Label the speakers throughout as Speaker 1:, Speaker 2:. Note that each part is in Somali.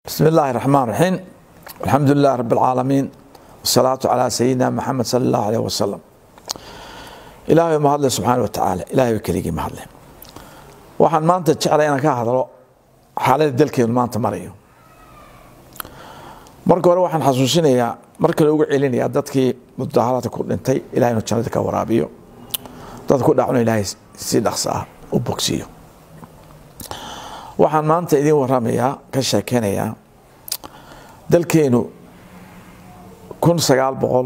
Speaker 1: بسم الله الرحمن الرحيم الحمد لله رب العالمين والصلاة على سيدنا محمد صلى الله عليه وسلم ilaahay ma hadle subxaana watacaala ilahay ba keligii ma hadle waxaan maanta jeclay inaan ka hadlo xaaladda dalkeenu maanta marayo marka hore waxaan xasuusinayaa mar kale ugu celinayaa dadkii mudaharaadka ku dhintay ilahay inuu jannada ka waraabiyo dad ku dhacno ilaahay si dhaqso ah u bogsiiyo waxaan maanta idin waramayaa ka sheekeynayaa dalkeenu kun sagaal boqol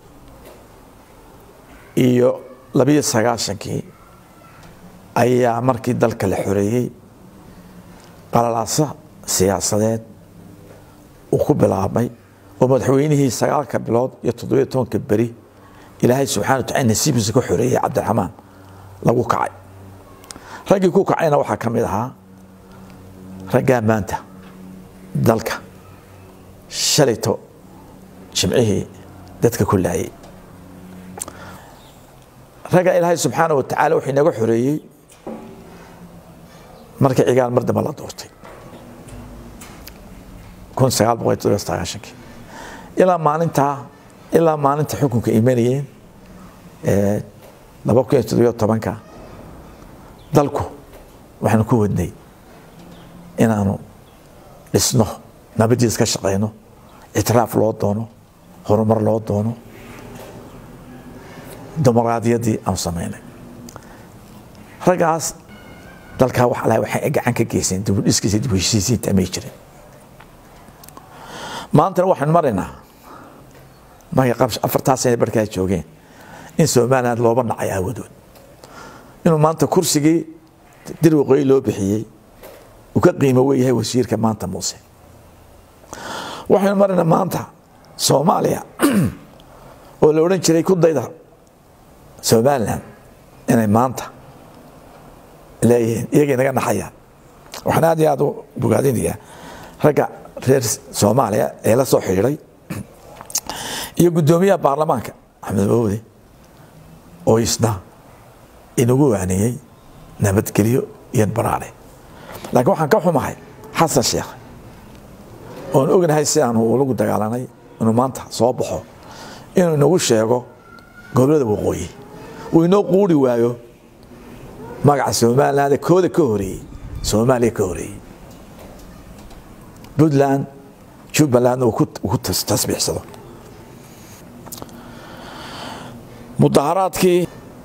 Speaker 1: iyo labiyo sagaashankii ayaa markii dalka la xoreeyey qalalaasa siyaasadeed uu ku bilaabmay oo madaxweynihii sagaalka bilood iyo toddobiyo tobanka beri ilaahay subxana watacala nasiibkiisa ka xoreeyey cabdiraxmaan lagu kacay raggii ku kacayna waxaa ka mid ahaa raggaa maanta dalka shalayto jimcihii dadka ku laayay ragga ilaahay subxaana wa tacaala wuxuu inaga xoreeyey markii cigaal mar dambe la doortay kun sagaal boqol iyo todobiyo sagaashankii ilaa maalintaa ilaa maalinta xukunka imanayeen laba kun iyo toddobiyo tobanka dalku waxaanu ku wadnay inaanu dhisno nabadiis ka shaqayno ictiraaf loo doono horumar loo doono dimuqraadiyaddii aanu samaynay raggaas dalkaa wax alaha waxay gacan ka geyseen dibudhiskiisa dib heshiisiinta amay jirin maantana waxaan maraynaa markay qab afartaa sana barkaa joogeen in somaliland looba nacay aawadood inuu maanta kursigii dir waqooyi loo bixiyey uu ka qiimo weyahay wasiirka maanta muuse waxaynu maraynaa maanta soomaaliya oo la odhan jiray ku dayda somalilan inay maanta leeyihiin iyagay naga naxayaan waxaan aad iyo aad u bogaadinayaa ragga reer soomaaliya ee la soo xidhiiday iyo guddoomiyaha baarlamaanka axmed mawde oo isna inagu waaneeyey nabadgelyo iyo baraare laakiin waxaan ka xumahay xasan sheekh oon ognahay si aanu ulagu dagaalanay inuu maanta soo baxo inuu inagu sheego gobolada waqooyi uu inoo quuri waayo magaca somaliland kooda ka horeeyey soomaaliya ka horeeyey puntland jubbalandna uu ku tasbiixsado mudaharaadkii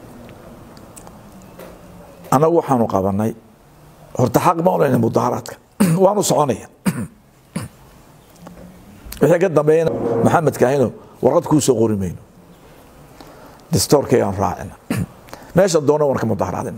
Speaker 1: annagu waxaanu qabanay horta xaq ma olayna mudaharaadka waanu soconaya wixii ka dambeeyana maxamed kaahino warqad kuu soo qori mayno distoorkaygaan raacina meesha doona waan ka mudaharaadina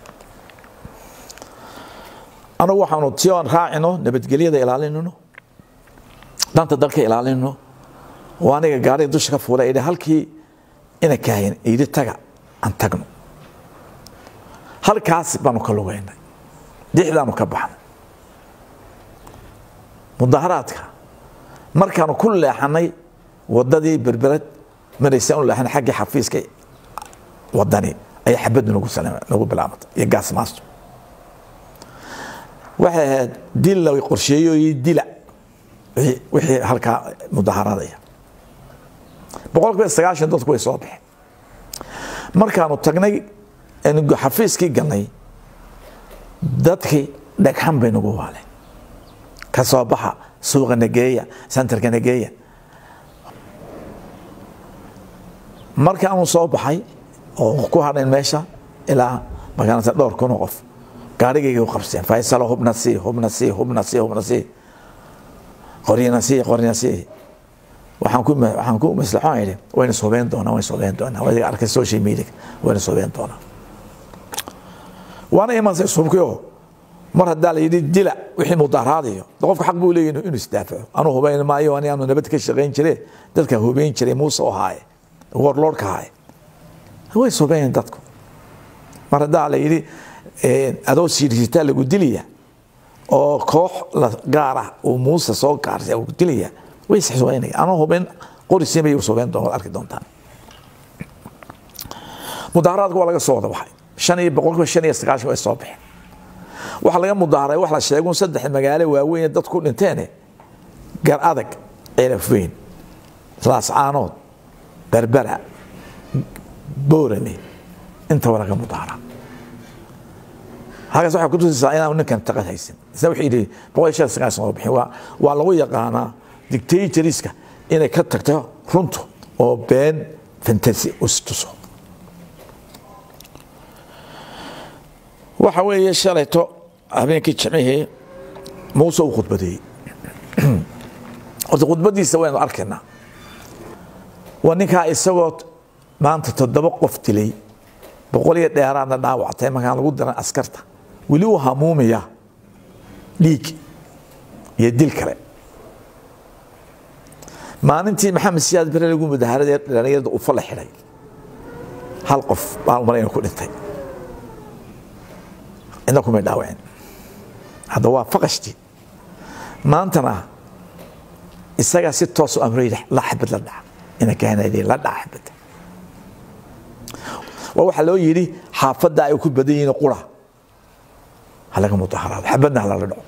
Speaker 1: anagu waxaanu si aan raacino nabadgelyada ilaalinino danta dalka ilaalinino oo aniga gaariga dusha ka fuula idhi halkii ina kaahin yidhi taga aan tagno halkaas baanu ka lugaynay dixdaanu ka baxnay mudaharaadka markaanu ku leexanay wadadii berbered maraysa u leexanay xaggii xafiiska wadani ayaa xabaddu nagu bilaabantay iyo gaasmaasto waxay ahayd dil la qorsheeyo iyo dila wixii halkaa mudaharaadaya boqol kiiba sagaashan dadku way soo baxeen markaanu tagnay xafiiskii galnay dadkii dhagxan bay nagu waaleen ka soo baxa suuqa nageeya sentarka nageeya markaanu soo baxay oo ku hadhayn meesha ilaa magaalata dhowr kun oo qof gaarigayga u qabseen faysalo hubna sii hubna sii hubna sii hubna sii qoryana sii qoryana sii waxaan ku waxaan ku maslaxoon idhi wayna soobeen doonaa wayna soobeen doonaa wadiga arkay social media wayna soobeen doonaa waana imansay subkiyo mar haddaa la yidhi dila wixii mudaharaadayo qofka xaq buu leeyahy inuu isdaafaco anuu hubayn maayo ani aanu nabad ka shaqayn jire dadka hubayn jiray muuse oo haaye warlordka haaye way soobeen dadku mar haddaa la yidhi adoo siirsitaa lagu dilaya oo koox gaar ah uu muuse soo gaarsa uu dilaya way isxisoobeynaya anuu hubayn qorisiin bay soobeen doon waad arki doontaan mudaharaadku waa laga soo wada baxay shan iyo boqolkiiba shan iyo sagaashan way soo baxeen waxa laga mudaaharay wax la sheegun saddex magaalo waaweyn dad ku dhinteene gar adag ciraf weyn laascaanood berbera boorame intaba laga mudaara halkaas waxay kutusaysaa inaanu ninkan taqad haysan isna wuxuu yidhi boqol shan sagaal sano bixin waa waa lagu yaqaanaa dictatoriska inay ka tagto runtu oo been fantasy ustuso waxa weeye shalayto habeenkii jimcihii muuse uu khudbadeeyey horta khudbadiisa waynu arkaynaa waa ninkaa isagoo maanta toddoba qof dilay boqol iyo dheeraadna dhaawactay markaan lagu diran askarta weli uu hamuumaya dhiig iyo dil kale maalintii maxamed siyaad bere lagu mudaharada dhalinyarada ufa la xidhay hal qof baan malayna ku dhintay cidna kumay dhaawaceen hadda waa faqashtii maantana isagaa si toos u amray la xabad la dhaca ina kahanadeen la dhaca xabadda waa waxaa loo yidhi xaafadda ay ku badan yihiin qura halaga mudaharaado xabadna halala dhaco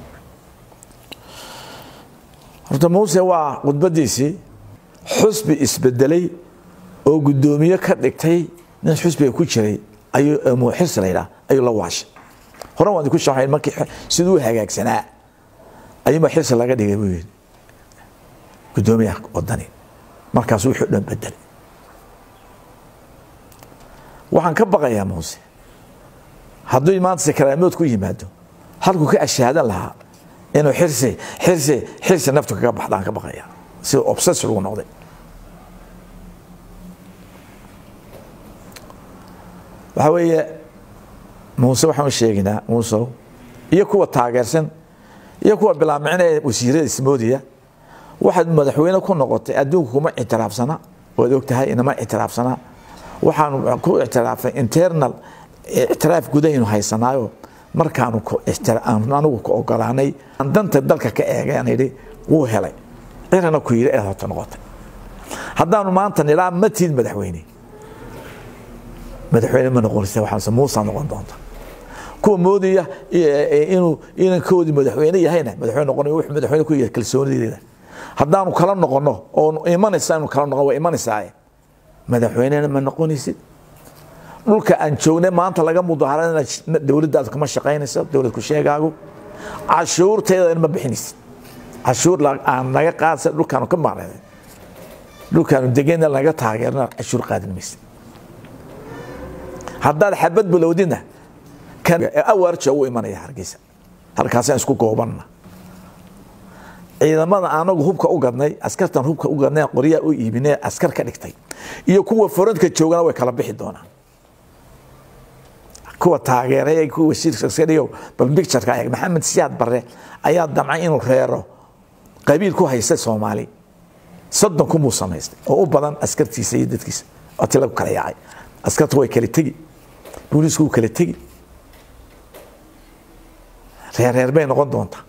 Speaker 1: horta muuse waa khudbadiisii xusbi isbedelay oo guddoomiye ka dhigtay nin xusbiga ku jiray ayuu xirsi la yidhaha ayuu la waashay horan waan ku sharaxay markii siduu u hagaagsanaa ayuunbaa xirsi laga dhigay buu yidhi guddoomiyaha wadani markaasuu wuxuu dhan bedelay waxaan ka baqayaa muuse hadduu maanta sakaraamood ku yimaado halkuu ka ashaadan lahaa inuu xirsi xirsi xirsi naftu kaga baxdaan ka baqaya sida obsess lagu noqday waxaa weeye muuse waxaan sheegaynaa muusow iyo kuwa taageersan iyo kuwa bilaamicina wasiirada ismoodiya waxaad madaxweyne ku noqotay adduunku kuma ictiraafsana waad ogtahay inama ictiraafsana waxaanu ku ictiraafay internal ictiraaf gudahaynu haysanaayo markaanu anigu ku ogolaanay aan danta dalka ka eegay aan idhi wuu helay cirana ku yidhi eed horta noqotay haddaanu maanta nidhaa ma tiid madaxweyne madaxweyne ma noqonaysa waxaase muusa noqon doonta kuwa moodaya inuu inankoodii madaxweyne yahayna madaxweyne noqonayo wuxuu madaxweyne ku yahay kalsoonideeda haddaanu kala noqono oo imanaysa inu kala noqon waa imanaysaa madaxweynena ma noqonaysid dhulka aan joognay maanta laga mudaharana dowladdaad kuma shaqaynayso dowlad ku sheegaagu cashuurteeda ma bixinaysid cashuur aan naga qaadsa dhulkaanu ka maqnay dhulkaanu degena naga taageerna cashuur qaadin maysid haddaad xabad bilowdina awaarja u imanaya hargeysa halkaasaan isku goobanna ciidamada anagu hubka u gadnay askartan hubka u gadnay qoryaa u iibinay askar ka dhigtay iyo kuwa forantka joogana way kala bixi doonaan kuwa taageeray kuwa wasiirkaiyo bal bictureka eeg maxamed siyaad barre ayaa damcay inuu reero qabiil ku haysta soomaali soddon kumuu samaystay oo u badan askartiisa iyo dadkiisa oo ti lagu kala yaacay askarta way kala tegi booliisku wuu kala tegi reerreer bay noqon doontaa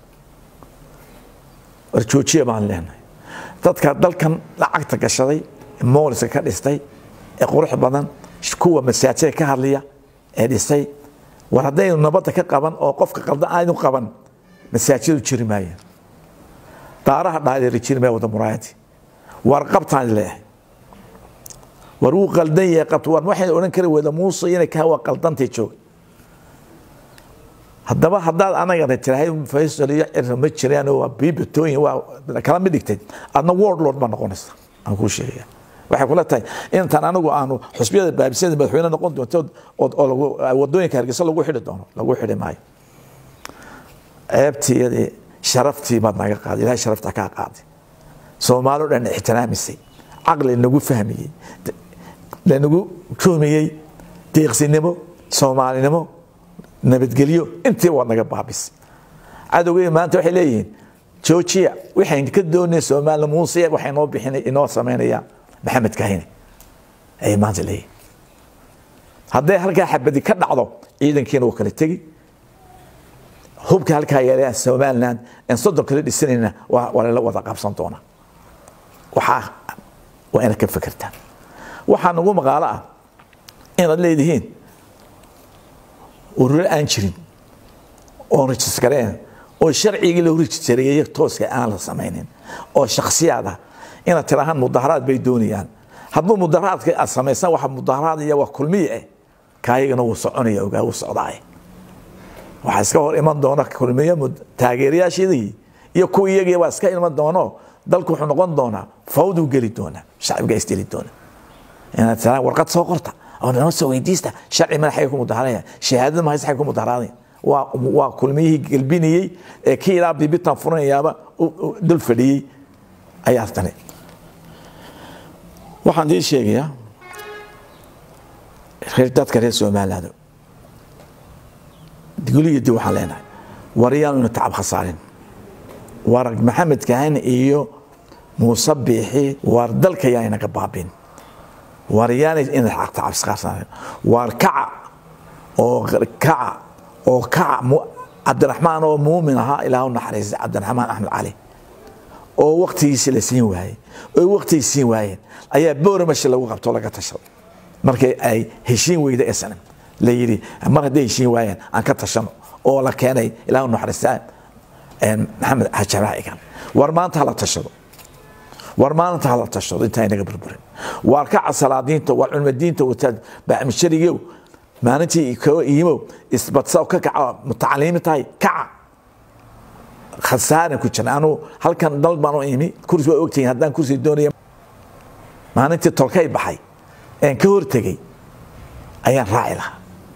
Speaker 1: war joojiya baan leenahay dadka dalkan lacagta gashaday mooliska ka dhistay ee qurux badan kuwa masaajida ka hadlaya ee dhisay war haddaynu nabadda ka qaban oo qofka qaldan aynu qaban masaajidu jiri maayeen daaraha dhaadeeri jiri maaya wada muraayadii war qabtaan leeyahay war wuu qaldan yahay qabta war waxayna odhan kari weyda muuse inay kaa waa qaldantay jooga haddaba haddaad anagana tirahay faysal iyo cira ma jiraan waa biibatooyin waa kala mid dhigtay adna world lord baa noqonaysa aan kuu sheegaya waxay kula tahay intaan anigu aanu xusbiyada baabisada madaxweyne noqon doonto oo wadooyinka hargeysa lagu xidhi doono lagu xidhi maayo ceebtii iyadii sharaftii baad naga qaaday ilahay sharafta kaa qaaday soomaali o dhan ixtiraamisay caqli nagu fahmiyey lanagu joomiyey deeqsinimo soomaalinimo nabadgelyo intii waad naga baabisay cadowgey maanta waxay leeyihiin joojiya waxayn ka doonay soomaali muuse waxay noo bixinay inoo samaynayaan maxamed kahine ayay maanta leeyihin hadday halkaa xabadi ka dhacdo ciidankiina wuu kala tegi hubka halkaa yeelayaan somaliland aan soddon kala dhisanayna waa lala wada qaabsan doonaa waxaa waa inaad ka fekertaan waxaa nagu maqaalo ah inaad leedihiin ururo aan jirin oon rajisgareen oo sharcigii la horijareeyey tooska aan la samaynin oo shaksiyaad ah inaad tirahaan mudaharaad bay doonayaan hadduu mudaharaadka aad samaysan waxa mudaharaad iyo waa kulmiye eh kaayagana wuu soconaya ogaa wuu socdaa waxaa iska hor iman doona kulmiye taageerayaashadii iyo kuwa iyagii waa iska iman doono dalku wuxuu noqon doonaa fawduu geli doonaa shacbiga isdeli doona inaad tiraan warqad soo qorta oo noo soo weydiista sharci madaxay ku mudaharanaya shahaadada mahaysa xay ku mudaharanaya waa waa kulmiyihii gelbinayey ee kii ilaa bibitan furanayaaba dul fadhiyey ayaa tani waxaan idiin sheegayaa reer dadka reer somaliland guliyo dib waxaan leenahay waryaanu ina tacab khasaarin war maxamed kahan iyo muuse biixi war dalka yaa inaga baabin war yaanay ina tacab khasaarin war kaca oo kaca oo kaca cabdiraxmaan oo muumin ahaa ilaah u naxariistay cabdiraxmaan axmed cali oo waktigiisi la siin waayey oo waktigii siin waayeen ayaa booramashi lagu qabto laga tashaday markay ay heshiin weyda ee sanam la yidhi mar hadday heshiin waayeen aan ka tashano oo la keenay ilaah u naxariistaa maxamed xajabaha igan war maanta hala tashado war maalinta hala tashado intaa inaga burburin waar kaca salaadiinta waar culmadiinta wataad baaxmisharigow maalintii koo iimow isbadsa ka kaca mutacaliimi tahay kaca khasaaran ku jira anu halkan dal baan u imi kursi waa ogtihiin haddaan kursi doonaya maalintii tolkay baxay een ka hortegey ayaan raaci lahaa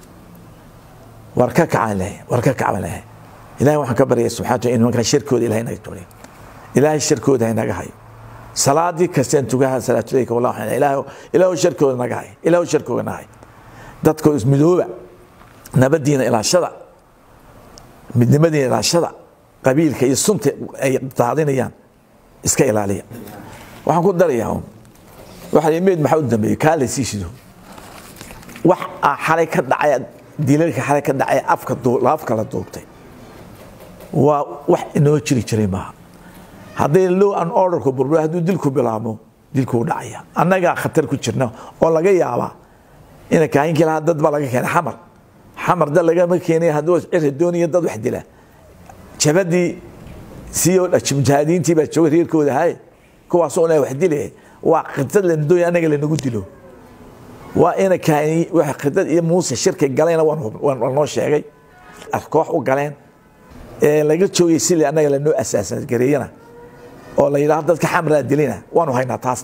Speaker 1: war ka kacaan lehay war ka kacaan lehay ilahay waxaan ka baryaya subxana in nimankaa shirkooda ilahay naga tuuriyo ilaahay shirkooda hay naga hayo salaadii kasteen tugaha salaatuleyka wallah waxaan ilaahay ilaahu shirkooda naga hay ilaahu shirkooda naga hay dadka ismidooba nabadiina ilaashada midnimadiina ilaashada qabiilka iyo sunta ay daadinayaan iska ilaaliya waxaan ku darayaa waxaa meed maxaa u dambeeyey kaa la sii shido wax xalay ka dhacay dilalka xalay ka dhacay afka afka la duubtay waa wax inoo jiri jiray maaha hadday low an orderku burbur hadduu dilku bilaabmo dilkuu dhacaya annagaa khatar ku jirna oo laga yaabaa ina kaahinkii lahaa dad baa laga keenay xamar xamar dad lagama keenay hadduu cira doonaya dad wax dila jabadii siyo mujahidiintii baa jooga reerkooda haye kuwaasoo na wax dilaya waa khidad lanadooya anaga lanagu dilo waa ina kaani wax khidad iyo muuse shirki galayna waan noo sheegay koox u galeen ee laga joogay sidii annaga lanoo asaasan gareeyana oo la yidhaahdo dadka xamraa dilina waanu haynaa taas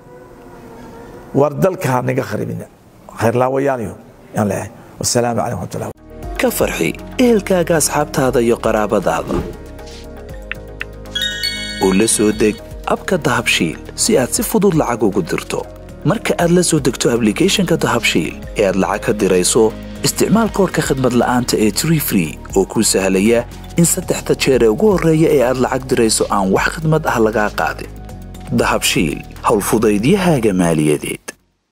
Speaker 1: war dalka naga kharibina khayrlaawayaaliyo yaan leeyahay wasalaamu calaykum waraxmatullah
Speaker 2: ka farxi ehelkaaga asxaabtaada iyo qaraabadaada u la soo deg abka dahabshiil si aad si fudud lacag ugu dirto marka aad la soo degto ablicathonka dahabshiil ee aad lacag ka dirayso isticmaal koorka khadmad la'aanta ee tree free oo kuu sahlaya in saddexda jeer ee ugu horreeya ee aad lacag dirayso aan wax khidmad ah lagaa qaadin dahabshiil howlfudaydiyahaaga maaliyadeed